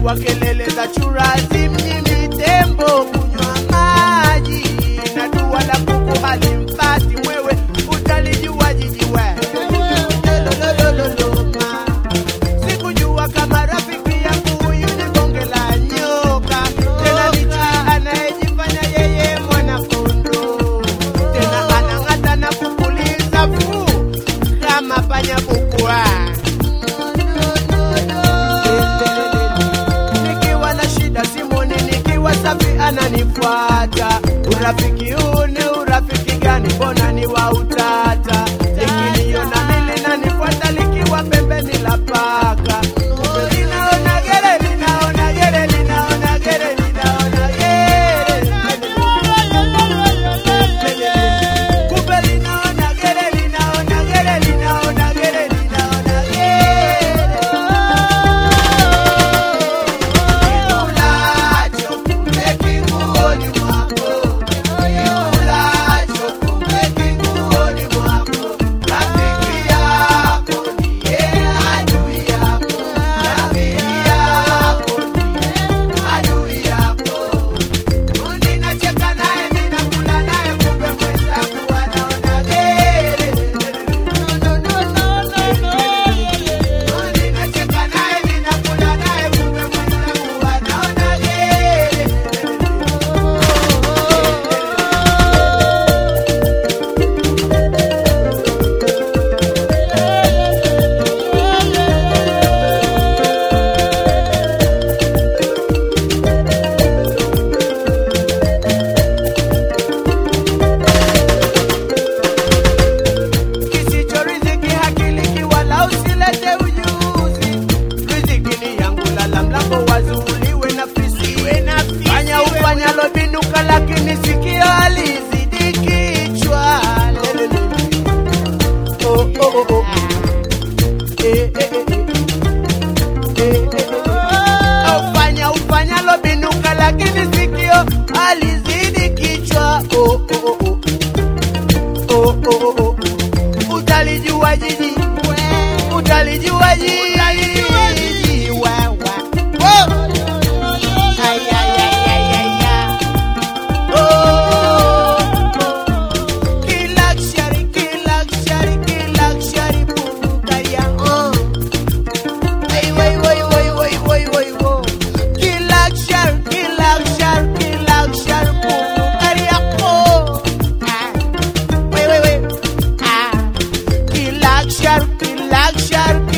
kwa kelele za churazi mjini tembo kunywa maji na dua la kuku halimpati mwewe utalijua jiji we Lololololoma. sikujua kama rafiki yangu huyu ni bonge la nyoka tena ni chui anayejifanya yeye mwanakondo tena anang'ata na kupuliza fuu kama panya bukwa nikiwa na shida simoni nikiwa safi ananifuata urafiki huu ni urafiki gani mbona ni wa utata likiniona mili nanifuata likiwa pembeni la paka Kumbe linaona gere linaona gere linaona gere linaona gere Kumbe linaona gere linaona gere linaona gere linaona Kikulacho kumbe kinguoni mwako, kikulacho kumbe kinguoni mwako. Rafiki yako ndiye adui yako, rafiki yako ndiye adui yako. Ninacheka naye ninakula naye, kumbe mwenzangu anaona gere. Ninacheka naye ninakula naye, kumbe mwenzangu anaona gere. kisicho riziki hakiliki wala usilete ujuzi riziki ni yangu lala mlango wazuuliwe na fisi fanya ufanyalo binuka lakini sikio alizidi kichwa Lelele. Oh, oh, oh, oh. Eh, eh, eh, eh. Eh, eh, eh. Ufanya ufanyalo binuka lakini sikio alizidi kichwa oh, oh, oh, oh. Oh, oh, oh, oh. Utalijua jiji, utalijua jiji, wewe. Oh. Ay, ay, ay, ay, ay, ay. Oh. Kiluxury, kiluxury, kiluxury, bukaria. Oh. Ay, way, way, way, way, way, way, wo. Kiluxury, kiluxury, kiluxury, bukaria. Oh. Ah. Wait, wait, wait. Ah. Kiluxury, kiluxury,